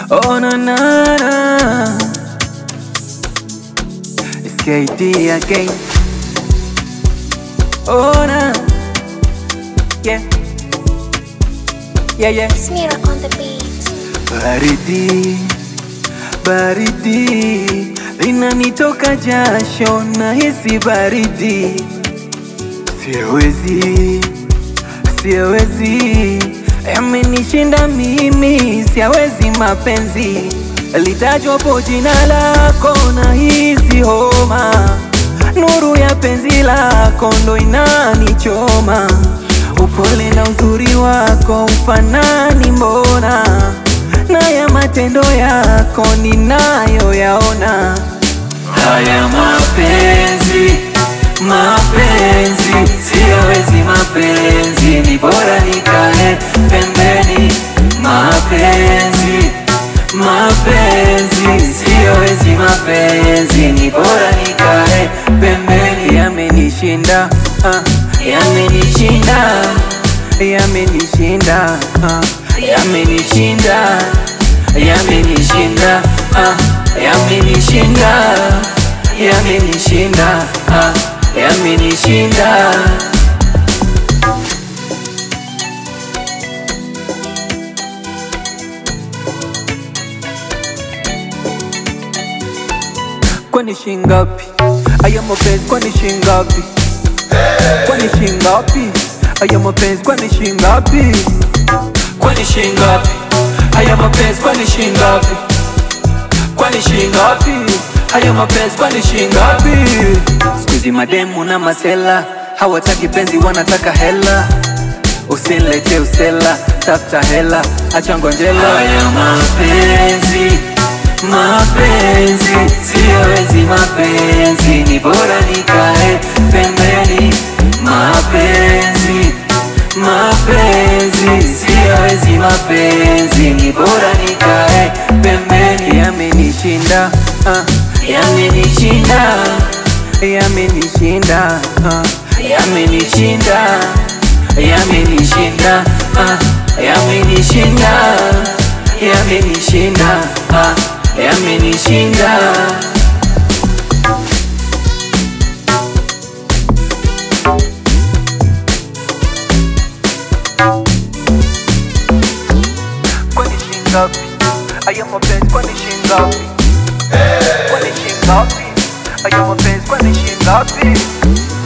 Oh na na na It's KD again Oh na Yeah Yeah yeah Smear on the beat. Baridi, baridi linanitoka jasho, nahisi baridi, siwezi, siwezi, yamenishinda mimi, siawezi mapenzi, litajwapo jina lako, nahisi homa, nuru ya penzi lako ndo inanichoma, upole na uzuri wako ufanani mbona na ya matendo yako ninayoyaona. Haya mapenzi, mapenzi, siyawezi mapenzi, ni bora nikae pembeni. Mapenzi, mapenzi, siyawezi mapenzi, ni bora nikae pembeni. Yamenishinda, ah, yamenishinda, yamenishinda, ah, yamenishinda, yamenishinda, ah, yamenishinda, yamenishinda, ah, yamenishinda. Kwani shingapi? Aya mapenzi kwani shingapi? Kwani shingapi? Aya mapenzi kwani shingapi? Kwani shingapi? Aya mapenzi kwani shingapi? Kwani shingapi? Aya mapenzi kwani shingapi? Sikuizi mademu na masela hawataki penzi, wanataka hela. Usinilete usela, tafuta hela, acha ngonjela. Haya mapenzi, mapenzi, siyawezi mapenzi, ni bora nikae pembeni. Mapenzi, mapenzi, siyawezi mapenzi, ni bora nikae pembeni. Yamenishinda, ah, yamenishinda, yamenishinda, ah, yamenishinda, yamenishinda, ah, yamenishinda, yamenishinda, ah, yamenishinda. Kwani shingapi? Aya mapenzi kwani shingapi? Kwani shingapi? Aya mapenzi kwani shingapi?